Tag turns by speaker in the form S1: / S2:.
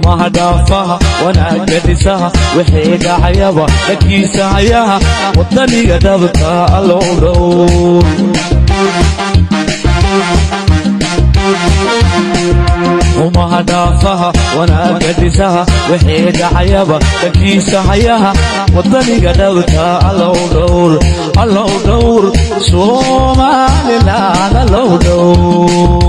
S1: xumaha dhaafaha wanaagga dhisaha wixii dhacayaba dhakiisa hayaha wadaniga dhabta allow dhow xumaha dhaafaha wanaagga dhisaha wixii dhacayaba dhakiisa hayaha wadaniga dhabta allow dhowr allow dhowr somaliland allow dhowr